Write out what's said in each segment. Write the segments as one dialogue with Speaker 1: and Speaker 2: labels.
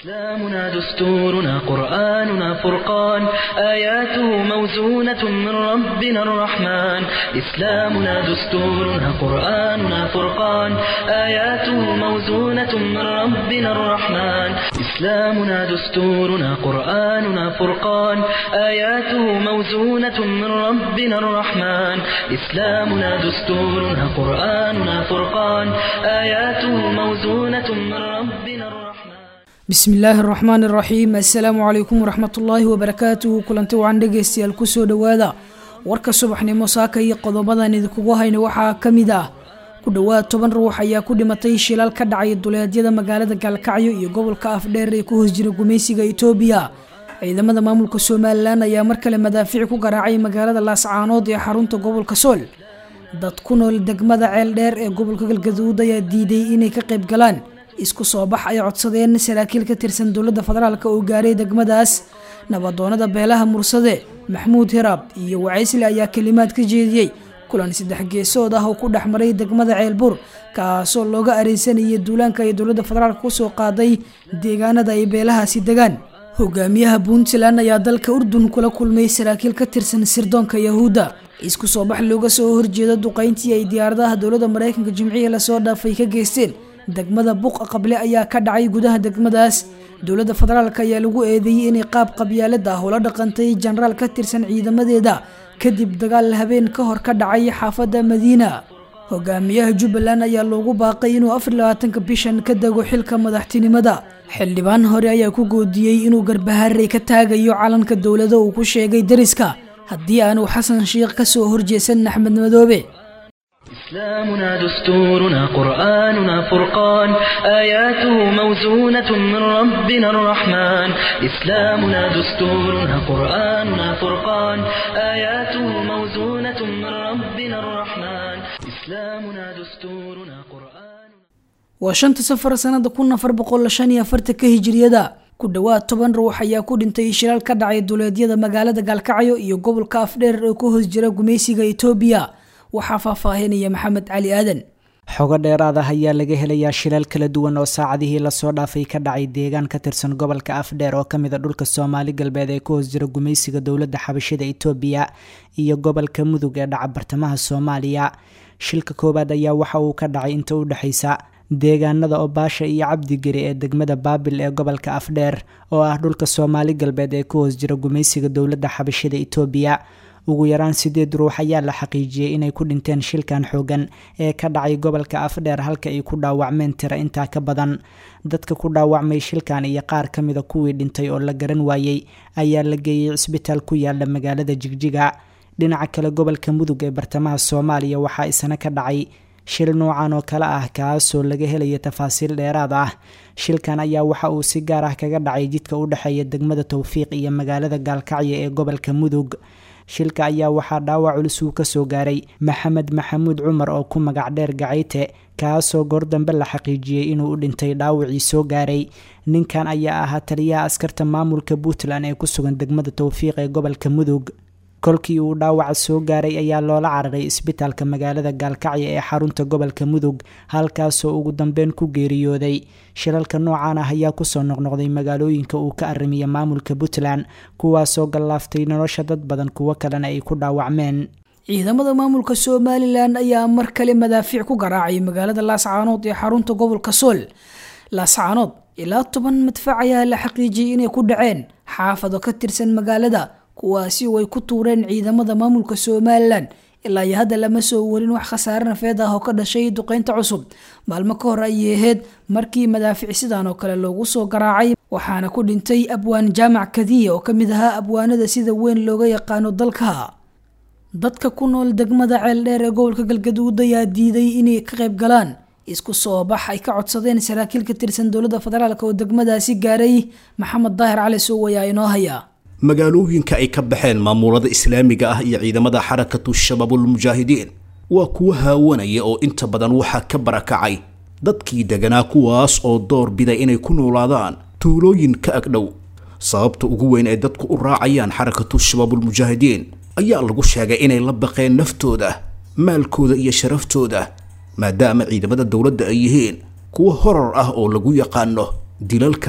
Speaker 1: إسلامنا دستورنا قرآننا فرقان آياته موزونة من ربنا الرحمن إسلامنا دستورنا قرآننا فرقان آياته موزونة من ربنا الرحمن إسلامنا دستورنا قرآننا فرقان آياته موزونة من ربنا الرحمن إسلامنا دستورنا قرآننا فرقان آياته موزونة من ربنا الرحمن
Speaker 2: bismi illaahi araxmaan iraxiim assalaamu calaykum waraxmatullaahi wabarakaatuhu kulanti wacan dhegeystayaal kusoo dhowaada warka subaxnimo saaka iyo qodobadan idinkugu hayna waxaa ka mid ah ku dhowaad toban ruux ayaa ku dhimatay shilal ka dhacay duleedyada magaalada gaalkacyo iyo gobolka afdheer ee ku hoos jira gumaysiga itoobiya ciidamada maamulka somalilan ayaa mar kale madaafiic ku garaacay magaalada laascaanood ee xarunta gobolka sool dad ku nool degmada ceel dheer ee gobolka galgaduud ayaa diiday inay ka qayb galaan isku soo bax ay codsadeen saraakiil ka tirsan dowladda federaalk oo gaaray degmadaas nabadoonada beelaha mursade maxmuud hiraab iyo wacaysle ayaa kalimaad ka jeediyey kulan saddex geesood ah oo ku dhex maray degmada ceelbur kaasoo looga areysanayay duulaanka ay dowladda federaalk kusoo qaaday deegaanada ay beelahaasi degaan hogaamiyaha puntland ayaa dalka urdun kula kulmay saraakiil ka tirsan sirdoonka yahuudda isku soo bax looga soo horjeedo duqeyntii ay diyaaradaha dowladda mareykanka jimcihii lasoo dhaafay ka geysteen degmada buuqa qable ayaa ka dhacay gudaha degmadaas dowladda federaalk ayaa lagu eedeeyey inay qaab qabyaalad ah ula dhaqantay jenaraal ka tirsan ciidamadeeda kadib dagaal habeen ka hor ka dhacay xaafadda madiina hogaamiyaha jubbaland ayaa loogu baaqay inuu afar labaatanka bishan ka dego xilka madaxtinimada xildhibaan hore ayaa ku goodiyey inuu garbaharey ka taagayo calanka dowlada uu ku sheegay dariska haddii aanu xasan sheikh kasoo horjeesan axmed madoobe
Speaker 1: إسلامنا دستورنا قرآننا فرقان آياته موزونة من ربنا الرحمن إسلامنا دستورنا قرآننا فرقان آياته موزونة من ربنا الرحمن إسلامنا دستورنا قرآن
Speaker 2: waa shanta safar sanada kun afar boqol shan iyo afartanka hijiriyada ku dhowaad toban ruux ayaa ku dhintay shilal ka dhacay duleedyada magaalada gaalkacyo iyo gobolka afdheer ee ku hoos jira gumaysiga itoobiya waxaa faahfaahinaya maxamed cali aadan
Speaker 3: xogo dheeraad ah ayaa laga helayaa shilal kala duwan oo saacadihii lasoo dhaafay ka dhacay deegaan ka tirsan gobolka afdheer oo kamid a dhulka soomaali galbeed ee ku hoos jira gumaysiga dowladda xabashida itoobiya iyo gobolka mudug ee dhaca bartamaha soomaaliya shilka koowaad ayaa waxa uu ka dhacay inta u dhexaysa deegaanada obaasha iyo cabdigeri ee degmada baabil ee gobolka afdheer oo ah dhulka soomaali galbeed ee ku hoos jira gumaysiga dowladda xabashida itoobiya ugu yaraan sideed ruux ayaa la xaqiijiyey inay ku dhinteen shilkan xoogan ee ka dhacay gobolka afdheer halka ay ku dhaawacmeen tira intaa ka badan dadka ku dhaawacmay shilkan iyo qaar ka mida kuwii dhintay oo la garan waayey ayaa la geeyey cisbitaal ku yaala magaalada jigjiga dhinaca kale gobolka mudug ee bartamaha soomaaliya waxaa isna ka dhacay shil noocan oo kale ah kaasoo laga helaya tafaasiil dheeraad ah shilkan ayaa waxa uu si gaar ah kaga dhacay jidka u dhexeeya degmada towfiiq iyo magaalada gaalkacyo ee gobolka mudug shilka ayaa waxaa dhaawac culus uu kasoo gaaray maxamed maxamuud cumar oo ku magac dheer gacayte kaasoo goor dambe la xaqiijiyey inuu u dhintay dhaawacii soo gaaray ninkan ayaa ahaa taliyaha askarta maamulka puntland ee ku sugan degmada towfiiq ee gobolka mudug kolkii uu dhaawaca soo gaaray ayaa loola cararay isbitaalka magaalada gaalkacyo ee xarunta gobolka mudug halkaasoo ugu dambeyn ku geeriyooday shilalka noocan ah ayaa kusoo noqnoqday magaalooyinka uu ka arimiya maamulka puntland kuwaasoo gallaaftay nolosha dad badan kuwo kalena ay ku dhaawacmeen
Speaker 2: ciidamada maamulka somalilan ayaa mar kale madaafiic ku garaacay magaalada laascaanood ee xarunta gobolka sool laascaanood ilaa toban madfac ayaa la xaqiijiyey inay ku dhaceen xaafado ka tirsan magaalada kuwaasi oo ay ku tuureen ciidamada maamulka somalilan ilaa iyo hadda lama soo warin wax khasaare nafeed ah oo ka dhashay duqeynta cusub maalmo ka hor ayay ahayd markii madaafic sidan oo kale loogu soo garaacay waxaana ku dhintay abwaan jaamac kadiya oo kamid ahaa abwaanada sida weyn looga yaqaano dalka dadka ku nool degmada ceel dheer ee gobolka galgaduud ayaa diiday inay ka qayb galaan isku soo bax ay ka codsadeen saraakiil ka tirsan dowladda federaalk oo degmadaasi gaaray maxamed daahir cali sow ayaa inoo haya
Speaker 4: magaalooyinka ay ka baxeen maamulada islaamiga ah iyo ciidamada xarakatu shabaabulmujaahidiin waa kuwa haawanaya oo inta badan waxaa ka barakacay dadkii deganaa kuwaas oo door biday inay ku noolaadaan tuulooyin ka agdhow sababta ugu weyn ee dadku u raacayaan xarakatu shabaabulmujaahidiin ayaa lagu sheegay inay la baqeen naftooda maalkooda iyo sharaftooda maadaama ciidamada dowladda ay yihiin kuwo horar ah oo lagu yaqaano dilalka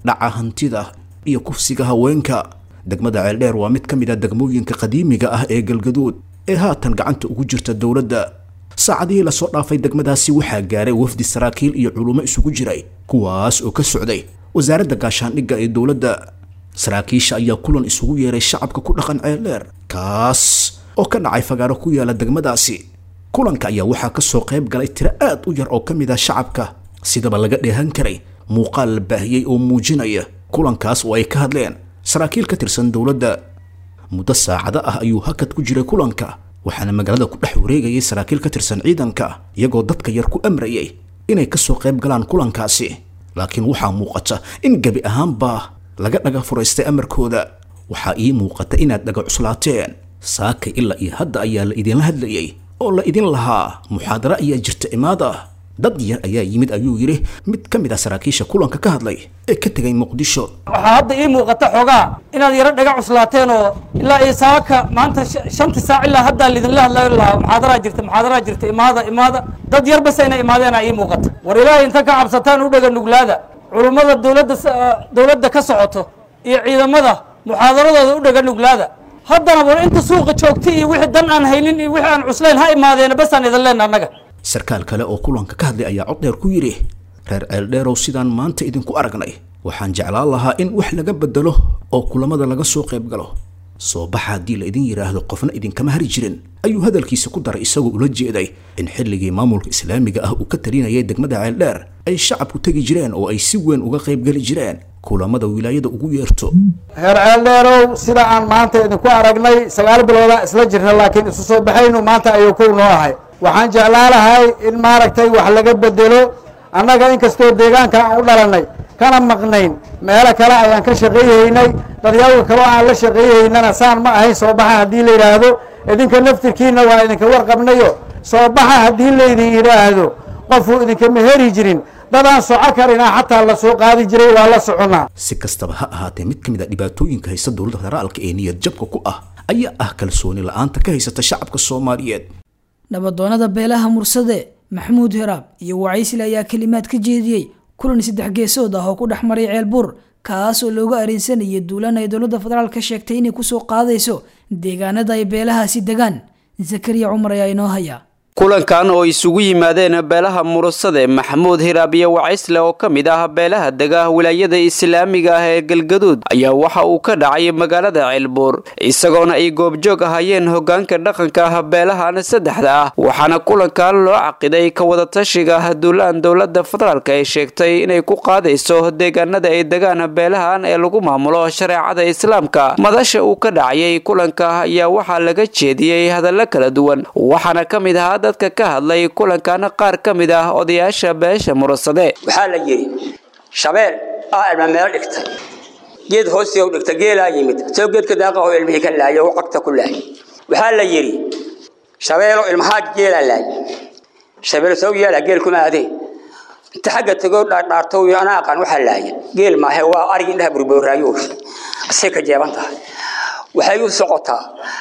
Speaker 4: dhaca hantida iyo kufsiga haweenka degmada ceeldheer waa mid ka mid a degmooyinka qadiimiga ah ee galgaduud ee haatan gacanta ugu jirta dowladda saacadihii lasoo dhaafay degmadaasi waxaa gaaray wafdi saraakiil iyo culummo isugu jiray kuwaas oo ka socday wasaaradda gaashaandhigga ee dowladda saraakiisha ayaa kulan isugu yeeray shacabka ku dhaqan ceeldheer kaas oo ka dhacay fagaaro ku yaala degmadaasi kulanka ayaa waxaa ka soo qayb galay tiro aad u yar oo ka mid ah shacabka sidaba laga dheehan karay muuqaal la baahiyey oo muujinaya kulankaas oo ay ka hadleen saraakiil ka tirsan dowladda muddo saacado ah ayuu hakad ku jiray kulanka waxaana magaalada ku dhex wareegayay saraakiil ka tirsan ciidanka iyagoo dadka yar ku amrayay inay ka soo qayb galaan kulankaasi laakiin waxaa muuqata in gebi ahaanba laga dhaga furaystay amarkooda waxaa ii muuqata inaad dhaga cuslaateen saakay ilaa iyo hadda ayaa la idinla hadlayay oo la idin lahaa muxaadaro ayaa jirta imaada dad yar ayaa yimid ayuu yidhi mid ka mid ah saraakiisha kulanka ka hadlay ee ka tegay muqdisho
Speaker 5: waxaa hadda ii muuqata xoogaa inaad yaro dhaga cuslaateen oo ilaa iyo saaka maanta shantii saac ilaa haddaa lidinla hadlayo lahaa muxaadaraa jirta muxaadaraa jirta imaada imaada dad yar bas inay imaadeenaa ii muuqata war ilaahay inta ka cabsataan u dhaga nuglaada culummada dowladda dowladda ka socoto iyo ciidamada muxaadaradooda u dhaga nuglaada haddana war inta suuqa joogta iyo wixii dan aan haynin iyo wixii aan cuslayn ha imaadeena basaan idin leenna annaga
Speaker 4: sarkaal kale oo kulanka ka hadlay ayaa cod dheer ku yidhi reer ceeldheerow sidaan maanta idinku aragnay waxaan jeclaan lahaa in wax laga bedelo oo kulamada laga soo qayb galo soo baxa haddii la idin yidhaahdo qofna idinkama hari jirin ayuu hadalkiisa ku daray isagoo ula jeeday in xilligii maamulka islaamiga ah uu ka talinayay degmada ceeldheer ay shacabku tegi jireen oo ay si weyn uga qaybgeli jireen kulamada wilaayada ugu yeerto
Speaker 5: reer ceeldheerow sida aan maanta idinku aragnay sagaal biloodaa isla jirna laakiin isu soo baxaynu maanta ayuu kow noo ahay waxaan jeclaa lahay in maaragtay wax laga bedelo annaga inkastoo deegaanka aan u dhalannay kana maqnayn meelo kale ayaan ka shaqeeyahaynay dadyawga kaloo aan la shaqeeyahaynana saan ma ahayn soo baxa haddii la yidhaahdo idinka naftirkiina waa idinka warqabnayo soo baxa haddii laydin yidhaahdo qofuu idinkama heri jirin dadaan soco karinaa xataa la soo qaadi jiray waa la soconnaa
Speaker 4: si kastaba ha ahaatee mid ka mid a dhibaatooyinka haysta dowladda federaalka ee niyad jabka ku ah ayaa ah kalsooni la-aanta ka haysata shacabka soomaaliyeed
Speaker 2: nabadoonada beelaha mursade maxamuud heraab iyo wacaysle ayaa kelimaad ka jeediyey kulan saddex geesood ah oo ku dhex maray ceelbuur kaas oo looga areensanayay duulan ay dowladda federaalk sheegtay inay kusoo qaadayso deegaanada ay beelahaasi degaan zakariya cumar ayaa inoo haya
Speaker 6: kulankan oo isugu yimaadeen beelaha murusade maxamuud hiraab iyo wacaysle oo ka mid ah beelaha dega wilaayada islaamiga ah ee galgaduud ayaa waxa uu ka dhacay magaalada ceelbuur isagoona ay goobjoog ahayeen hogaanka dhaqanka ah beelahan saddexda ah waxaana kulankan loo caqiday ka wadatashiga duulaan dowlada federaalk ay sheegtay inay ku qaadayso deegaanada ay degaan beelahan ee lagu maamulo shareecada islaamka madasha uu ka dhacayay kulanka ayaa waxaa laga jeediyey hadallo kala duwan waxaana ka mid ahaa dadka ka hadlay kulankan qaar ka mid ah odayaasha beesha murasade
Speaker 7: waxaa la yidhi shabeel ah ilma meel dhigtay geed hoostiga u dhigta geelaa yimid soo geedka daaqaho ilmihii ka laayay oo cagta ku laayay waxaa la yidhi shabeelo ilmahaa geelaa laayay shabeel soo yeela geel kuma adee inta xagga tegoo dhaadhaarto iyo anaa aqaan waxaa laayay geel maahe waa arig indhaha burbooraayo asay ka jeeban tahay waxay u socotaa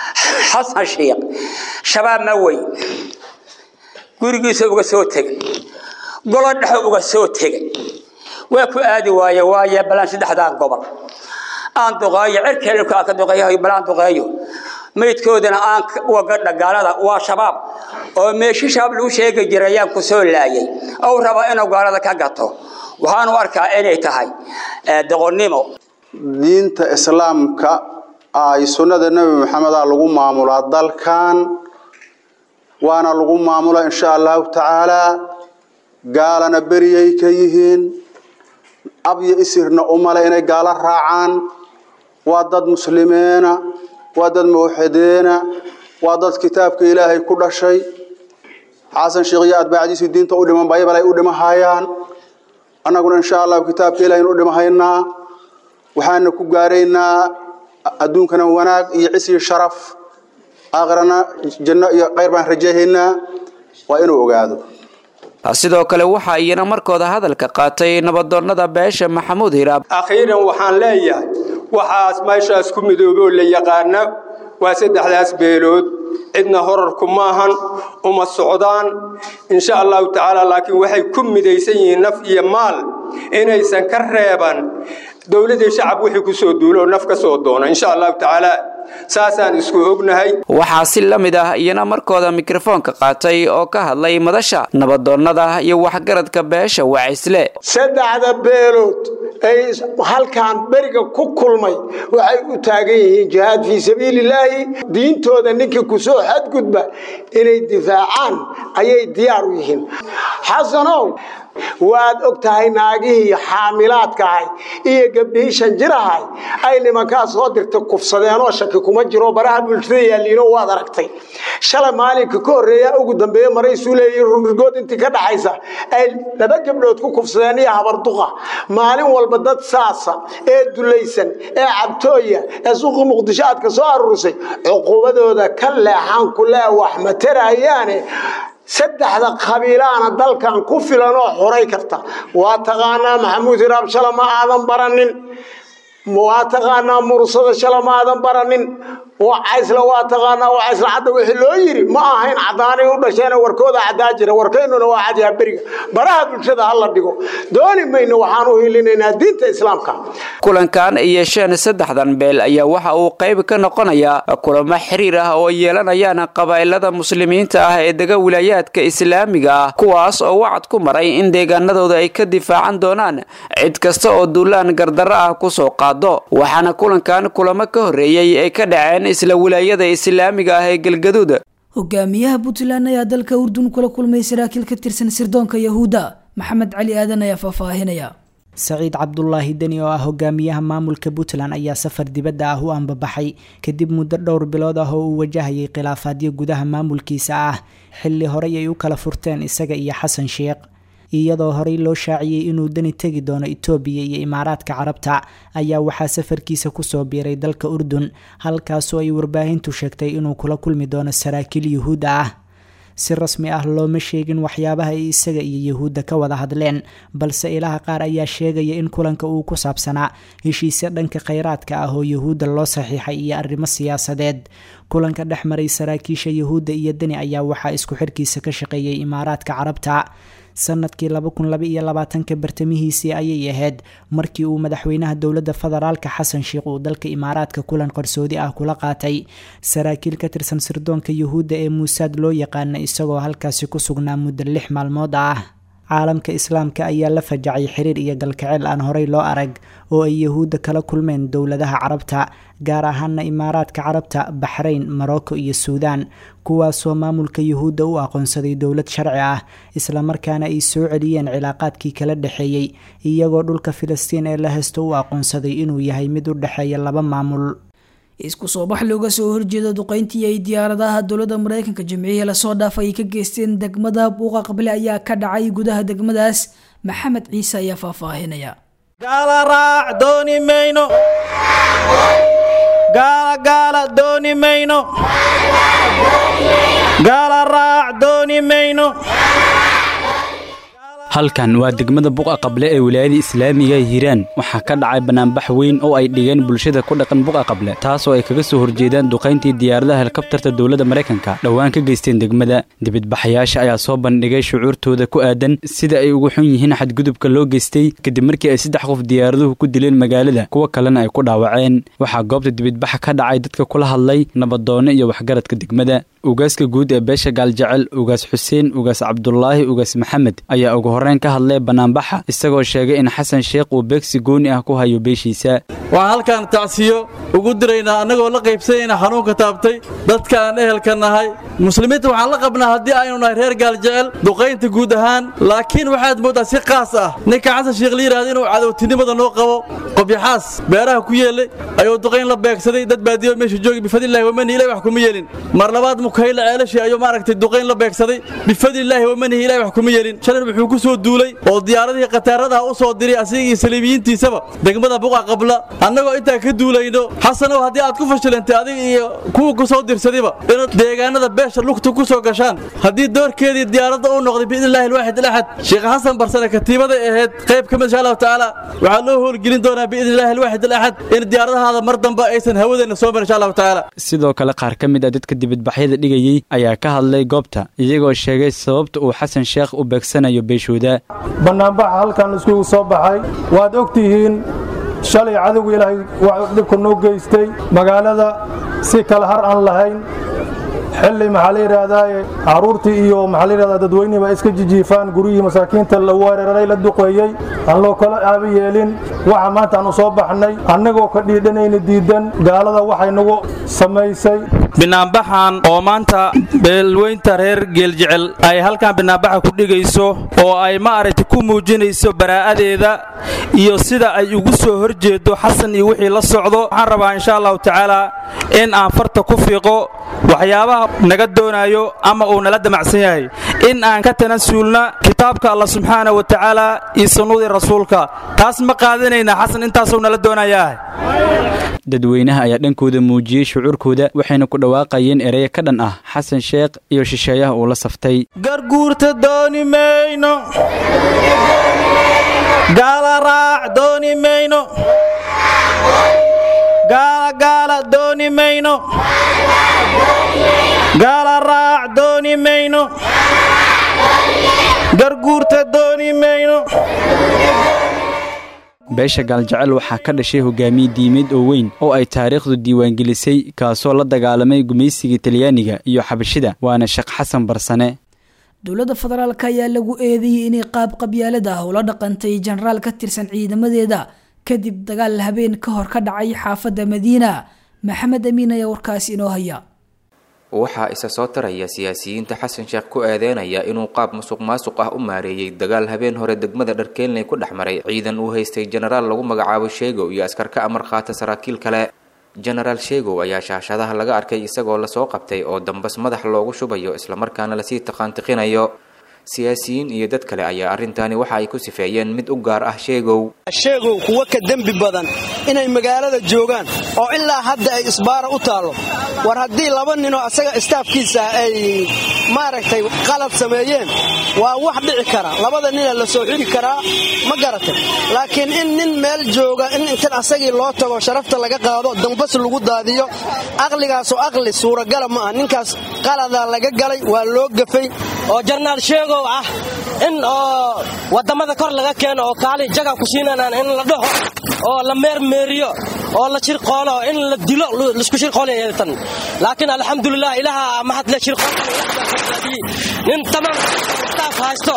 Speaker 7: xasan shiiq shabaab ma weyn gurigiisa uga soo tegay golo dhexe uga soo tegay waa ku aadi waaye waaye balaan saddexdaan gobol aan duqeeyo cirkeelka ka duqeeyo balaan duqeeyo maydkoodana aan waga dhagaalada waa shabaab oo meeshi shabaab lagu sheegi jiray ayaan ku soo laayay oo raba inuu gaalada ka gato waxaan u arkaa inay tahay doqonnimo
Speaker 8: diinta islaamka ay sunnada nebi maxameda lagu maamulaa dalkan waana lagu maamula insha allahu tacaalaa gaalana beriyay ka yihiin abyo isirna umale inay gaalo raacaan waa dad muslimiina waa dad mawxideena waa dad kitaabka ilaahay ku dhashay xasan sheekh iyo atbaacdiisu diinta u dhiman baybal ay u dhimahayaan annaguna insha allahu kitaabka ilahay u dhimahaynaa waxaana ku gaaraynaa adduunkana wanaag iyo cis iyo sharaf aakhirana janno iyo khayr baan rajayhaynaa waa inuu ogaado
Speaker 6: sidoo kale waxaa iyana markooda hadalka qaatay nabadoonnada beesha maxamuud hiraab
Speaker 9: akhiiran waxaan leeyahay waxaas meeshaas ku midooboo la yaqaana waa saddexdaas beelood cidna horarku maahan uma socdaan insha allahu tacaala laakiin waxay ku midaysan yihiin naf iyo maal inaysan ka reeban dowladii shacab wixii ku soo duulo naf ka soo doona insha allahu tacaala saasaan isku ognahay
Speaker 6: waxaa si la mid ah iyana markooda mikrofoonka qaatay oo ka hadlay madasha nabadoonnada iyo waxgaradka beesha wacisle
Speaker 10: saddexda beelood ay halkan beriga ku kulmay waxay u taagan yihiin jihaad fii sabiilillaahi diintooda ninkii ku soo xadgudba inay difaacaan ayay diyaar u yihiin xasanow waad og tahay naagihii xaamilaadkaahay iyo gabdhihii shanjirahay ay nimankaa soo dirtay kufsadeenoo shaki kuma jiro baraha bulshada yaalliino waad aragtay shalay maalinka ka horreeya ugu dambeeye maraysuu leeyihin runrigood intii ka dhaxaysa ay laba gabdhood ku kufsadeen iyo habarduqa maalin walba dad saasa ee dulaysan ee cabtooya ee suuqii muqdisho aad ka soo aruurisay cuqubadooda ka leexaan ku lee wax materayaane saddexda qabiilaana dalkan ku filan oo xoray karta waa taqaanaa maxamuud hiraab shala ma aadan baranin waa taqaanaa mursada shala ma aadan baranin wacaysla waa taqaanaa wacaysla cadda wixii loo yiri ma ahayn caddaanay u dhasheen warkooda caddaa jira warkaynuna waa cadyaa beriga baraha bulshada ha la dhigo dooni mayno waxaan u hilinaynaa diinta islaamka
Speaker 6: kulankan ay yeesheen saddexdan beel ayaa waxa uu qayb ka noqonayaa kulamo xiriir ah oo yeelanayaan qabaa'ilada muslimiinta ah ee dega wilaayaadka islaamiga ah kuwaas oo wacad ku maray in deegaanadooda ay ka difaacan doonaan cid kasta oo duulaan gardarro ah kusoo qaado waxaana kulankan kulamo ka horreeyey ay ka dhaceen isla wilaayada islaamiga ah ee galgaduud
Speaker 2: hogaamiyaha puntland ayaa dalka urdun kula kulmay saraakiil ka tirsan sirdoonka yahuudda maxamed cali aadan ayaa faahfaahinaya
Speaker 3: saciid cabdulaahi deni oo ah hogaamiyaha maamulka puntland ayaa safar dibadda ah u ambabaxay kadib muddo dhowr bilood ah oo uu wajahayay khilaafaadyo gudaha maamulkiisa ah xilli horey ay u kala furteen isaga iyo xasan sheekh iyadoo horey loo shaaciyey inuu dani tegi doono itoobiya iyo imaaraadka carabta ayaa waxaa safarkiisa kusoo biiray dalka urdun halkaasoo ay warbaahintu sheegtay inuu kula kulmi doono saraakiil yuhuudda ah si rasmi ah looma sheegin waxyaabaha ay isaga iyo yuhuudda ka wada hadleen balse ilaha qaar ayaa sheegaya in kulanka uu ku saabsanaa heshiisya dhanka kheyraadka ah oo yuhuudda loo saxiixay iyo arrimo siyaasadeed kulanka dhex maray saraakiisha yuhuudda iyo deni ayaa waxaa isku xirkiisa ka shaqeeyay imaaraadka carabta sanadkii laba kun laba iyo labaatanka bartamihiisii ayay ahayd markii uu madaxweynaha dowladda federaalka xasan sheekh uu dalka imaaraadka kulan qarsoodi ah kula qaatay saraakiil ka tirsan sirdoonka yuhuudda ee muusaad loo yaqaana isagoo halkaasi ku sugnaa muddo lix maalmood ah caalamka islaamka ayaa la fajacay xiriir iyo galkaceel aan horey loo arag oo ay yuhuudda kala kulmeen dowladaha carabta gaar ahaana imaaraadka carabta baxrayn morocco iyo suudaan kuwaasoo maamulka yuhuudda u aqoonsaday dowlad sharci ah islamarkaana ay soo celiyeen cilaaqaadkii kala dhexeeyey iyagoo dhulka filistiin ee la haysto u aqoonsaday inuu yahay mid u dhexeeya laba maamul
Speaker 2: isku soo bax looga soo horjeeda duqeyntii ay diyaaradaha dowladda mareykanka jimcihii lasoo dhaafay ay ka geysteen degmada buuqa qable ayaa ka dhacay gudaha degmadaas maxamed ciise ayaa faahfaahinaya
Speaker 11: gaala raac dooni mayno gaala gaala dooni mayno gaala raac dooni mayno
Speaker 12: halkan waa degmada buqa qable ee wilaayada islaamiga hiiraan waxaa ka dhacay banaanbax weyn oo ay dhigeen bulshada ku dhaqan buqa qable taasoo ay kaga soo horjeedaan duqayntii diyaaradaha helikabtarta dowladda maraykanka dhowaan ka geysteen degmada dibidbaxayaasha ayaa soo bandhigay shucuurtooda ku aadan sida ay ugu xun yihiin xadgudubka loo geystay kadib markii ay saddex qof diyaaraduhu ku dileen magaalada kuwa kalena ay ku dhaawaceen waxaa goobta dibidbaxa ka dhacay dadka kula hadlay nabadoonno iyo waxgaradka degmada ugaaska guud ee beesha gaaljecel ugaas xuseen ugaas cabdulaahi ugaas maxamed ayaa ugu horreyn ka hadlay bannaanbaxa isagoo sheegay in xasan sheekh uu beegsi gooni ah ku hayo beeshiisa
Speaker 11: waxaan halkaan tacsiyo ugu diraynaa annagoo la qaybsanayna xanuunka taabtay dadka aan ehelka nahay muslimiinta waxaan la qabnaa haddii aynu nahay reer gaaljecel duqaynta guud ahaan laakiin waxaad mooddaa si qaas ah ninka xasan sheekh la yidhahda inuu cadowtinimada noo qabo qobyaxaas beeraha ku yeelay ayuu duqayn la beegsaday dad baadiyo meesha joogi bifadlillahi wamanihi ilahi wax kuma yeelin mar labaad mukayla ceelashii ayuu maaragtay duqayn la beegsaday bifadlillaahi wamanihi ilahi wax kuma yeelin shalin wuxuu ku soo duulay oo diyaaradihii khataaradaha u soo diray asiga iyo saliibiyiintiisaba degmada buqa qabla annagoo intaa ka duulayno xasanow haddii aad ku fashilantay adiga iyo kuwa ku soo dirsadayba inaad deegaanada beesha lugta ku soo gashaan haddii doorkeedii diyaaradda uu noqday biidnillahi alwaaxid alaxad sheekh xasan barsane katiibaday ahayd qayb ka mid insha allahu tacaala waxaa loo howlgelin doonaa biidnillahi alwaaxid alaxad in diyaaradahaada mar dambe aysan hawadeenna soo marin insha allahu tacaala
Speaker 12: sidoo kale qaar ka mid ah dadka dibadbaxyada dhigayey ayaa ka hadlay goobta iyagoo sheegay sababta uu xasan sheekh u beegsanayo beeshooda
Speaker 13: bannaanbaxa halkan iskugu soo baxay waad og tihiin shalay cadowga ilaahay dhibka noo geystay magaalada si kala har aan lahayn xilli maxaa la yidhaahdaa caruurtii iyo maxaa la yidhahdaa dadweynihii baa iska jijiifaan guryihii masaakiinta la weeraray la duqeeyey aan loo kala aabi yeelin waxa maanta aanu soo baxnay annagoo ka dhiidhanayna diidan gaalada waxay nagu samaysay
Speaker 11: binaanbaxan oo maanta beelweynta reer geeljecel ay halkan binaanbaxa ku dhigayso oo ay ma aragti ku muujinayso baraa'adeeda iyo sida ay ugu soo horjeedo xasan iyo wixii la socdo waxaan rabaa insha allahu tacaala in aan farta ku fiiqo waxyaabaha naga doonayo ama uu nala damacsan yahay in aan ka tanasuulna kitaabka allah subxaana wa tacaala iyo sunnadii rasuulka taas ma qaadanayna xasan intaasuu nala doonayaa
Speaker 12: dadweynaha ayaa dhankooda muujiyey shucuurkooda waxayna ku dhawaaqayeen ereya ka dhan ah xasan sheekh iyo shisheeyaha uu la saftay
Speaker 11: garguurta dooni mayno gaala raac dooni mayno gaalagaala dooni mayno gaala raac dooni mayno garguurta dooni mayno
Speaker 12: beesha gaaljecel waxaa ka dhashay hogaamiye diimeed oo weyn oo ay taariikhdu diiwaangelisay kaasoo la dagaalamay gumaysiga talyaaniga iyo xabashida waana sheekh xasan barsane
Speaker 2: dowladda federaalk ayaa lagu eedeeyey inay qaab qabyaalad ah ula dhaqantay jenaraal ka tirsan ciidamadeeda kadib dagaal habeen ka hor ka dhacay xaafadda madiina maxamed amiin ayaa warkaas inoo haya
Speaker 14: waxaa isa soo taraya siyaasiyiinta xasan sheekh ku eedeynaya inuu qaab musuq maasuq ah u maareeyey dagaal habeen hore degmada dharkeelney ku dhex maray ciidan uu haystay jenaraal lagu magacaabo sheegow iyo askar ka amar qaata saraakiil kale jenaraal sheegow ayaa shaashadaha laga arkay isagoo lasoo qabtay oo dambas madax loogu shubayo islamarkaana lasii taqaantiqinayo siyaasiyiin iyo dad kale ayaa arrintaani waxa ay ku sifeeyeen mid u gaar ah sheegow
Speaker 15: sheegow kuwa ka dembi badan inay magaalada joogaan oo ilaa hadda ay isbaara u taallo war haddii laba ninoo asaga istaafkiisa ay maaragtay qalad sameeyeen waa wax dhici kara labada nina la soo xiri karaa ma garatay laakiin in nin meel jooga in intan asagii loo tago sharafta laga qaado dambas lagu daadiyo aqligaasoo aqli suuragala ma ah ninkaas qaladaa laga galay waa loo gafay
Speaker 16: oo jarnaal sheegow ah in oo wadamada kor laga keeno oo kaali jaga ku siinanaan in la dhaho oo la meermeeriyo oo la shirqoolo in la dilo laisku shirqoolatan laakiin alxamdulilah ilaha mahad le shirqool nin tamam staaf haysto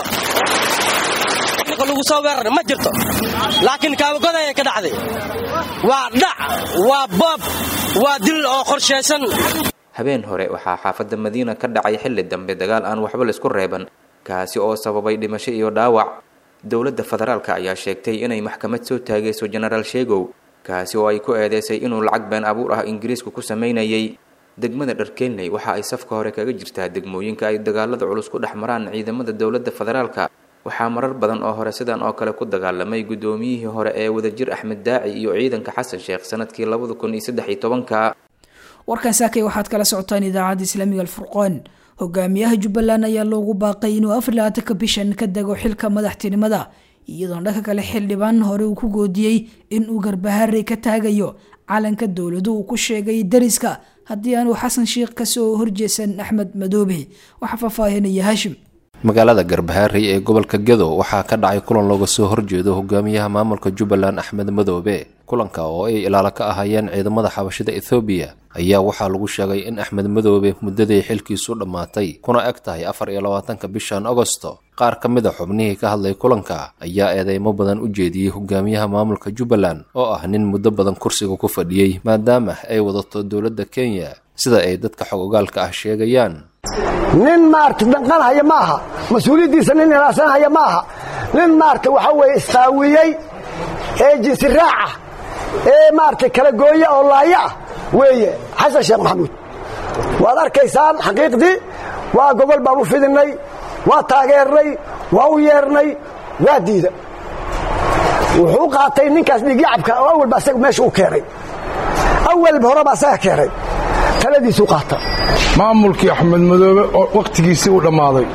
Speaker 16: lagu soo weerar ma jirto laakiin kaabagodaya ka dhacday waa dhac waa boob waa dil oo qorshaysan
Speaker 14: habeen hore waxaa xaafadda madiina ka dhacay xilli dambe dagaal aan waxba laisku reeban kaasi oo sababay dhimasho iyo dhaawac dowladda federaalka ayaa sheegtay inay maxkamad soo taagayso jenaraal sheegow kaasi oo ay ku eedeysay inuu lacag been abuur ah ingiriisku ku samaynayay degmada dharkeelney waxa ay safka hore kaga jirtaa degmooyinka ay dagaalada culus ku dhex maraan ciidamada dowladda federaalka waxaa marar badan oo hore sidan oo kale ku dagaalamay guddoomiyihii hore ee wadajir axmed daaci iyo ciidanka xasan sheekh sanadkii labada kun iyo saddex iyo tobanka
Speaker 2: warkan saakay waxaad kala socotaan idaacadda islaamiga alfurqaan hogaamiyaha jubbaland ayaa loogu baaqay inuu afar labaatanka bishan ka dego xilka madaxtinimada iyadoon dhanka kale xildhibaan hore uu ku goodiyey in uu garbaharey ka taagayo calanka dowladu uu ku sheegay dariska haddii aanu xasan sheikh kasoo horjeesan axmed madoobe waxaa faahfaahinaya haashim
Speaker 17: magaalada garbaharey ee gobolka gedo waxaa ka dhacay kulan looga soo horjeedo hogaamiyaha maamulka jubbaland axmed madoobe kulanka oo ay ilaalo ka ahaayeen ciidamada xabashida ethoobiya ayaa waxaa lagu sheegay in axmed madoobe muddadii xilkiisu dhammaatay kuna eg tahay afar iyo labaatanka bishan agosto qaar ka mid a xubnihii ka hadlay kulanka ayaa eedeymo badan u jeediyey hogaamiyaha maamulka jubbaland oo ah nin muddo badan kursiga ku fadhiyey maadaama ay wadato dowladda kenya sida ay dadka xog ogaalka ah sheegayaan
Speaker 18: nin maarta danqanhaya ma aha mas-uuliyaddiisa nin ilaasanhaya ma aha nin maarta waxa weeye isqaawiyey ee jinsi raaca ee maarata kala gooya oo laaya ah weeye xasan sheekh maxamuud waad arkaysaan xaqiiqdii waa gogol baan u fidinay waa taageernay waa u yeernay waa diida wuxuu qaatay ninkaas dhiigyacabka oo awalba asaga meesha u keenay awalba horeba asaga keenay taladiisuu qaata
Speaker 19: maamulkii axmed madoobe oo wakhtigiisii u dhammaaday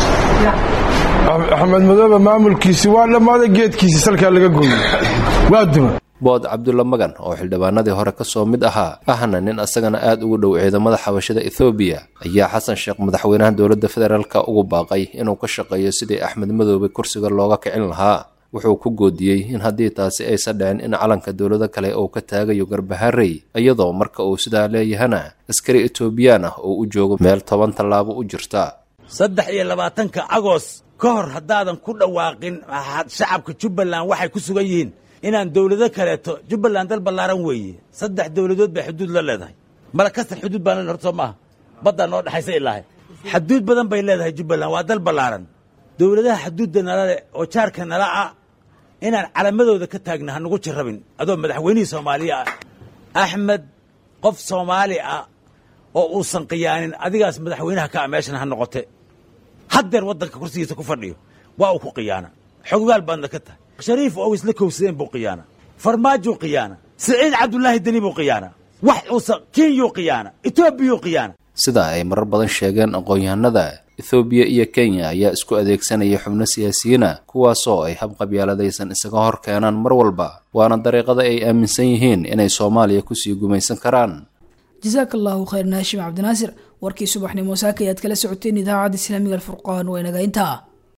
Speaker 19: axmed madoobe maamulkiisii waa dhammaaday geedkiisii salkaa laga gooyey waa duma
Speaker 17: bood cabdulla magan oo xildhibaanadii hore ka soo mid ahaa ahna nin asagana aad ugu dhow ciidamada xabashada ethoobiya ayaa xasan sheekh madaxweynaha dowladda federaalka ugu baaqay inuu ka shaqeeyo sidii axmed madoobe kursiga looga kicin lahaa wuxuu ku goodiyey in haddii taasi aysan dhicin in calanka dowlado kale uu ka taagayo garbaharey iyadoo marka uu sidaa leeyahana askari etoobiyaan ah oo u joogo meel toban tallaabo u jirta
Speaker 20: saddex iyo labaatanka agoos ka hor haddaadan ku dhawaaqin shacabka jubbaland waxay ku sugan yihiin inaan dowlado kaleeto jubbaland dal ballaaran weeye saddex dowladood bay xuduud la leedahay malakastan xuduud baan le horto maaha baddaa noo dhexaysa ilaahay xaduud badan bay leedahay jubbaland waa dal ballaaran dowladaha xaduudda nala leh oo jaarka nala ah inaan calamadooda ka taagna hanugu jirrabin adoo madaxweynihii soomaaliya ah axmed qof soomaali ah oo uusan qiyaanin adigaas madaxweynaha ka ah meeshan ha noqote haddeer waddanka kursigiisa ku fadhiyo waa uu ku qiyaana xoggaal baadna ka tahay shariif oo isla kowsadeen buu qiyaana farmaajuu qiyaana siciid cabdulaahi deni buu qiyaana wax uusan kenyuu qiyaana etoobiyuu qiyaana
Speaker 17: sida ay marar badan sheegeen aqoon-yahanada ethoobiya iyo kenya ayaa isku adeegsanaya xubno siyaasiyiina kuwaasoo ay habqabyaaladaysan isaga hor keenaan mar walba waana dariiqada ay aaminsan yihiin inay soomaaliya kusii gumaysan karaan
Speaker 2: jasaaka allahu khayr naashim cabdinaasir warkii subaxnimo saaka ayaad kala socoteen idaacadda islaamiga alfurqaan waa inaga intaa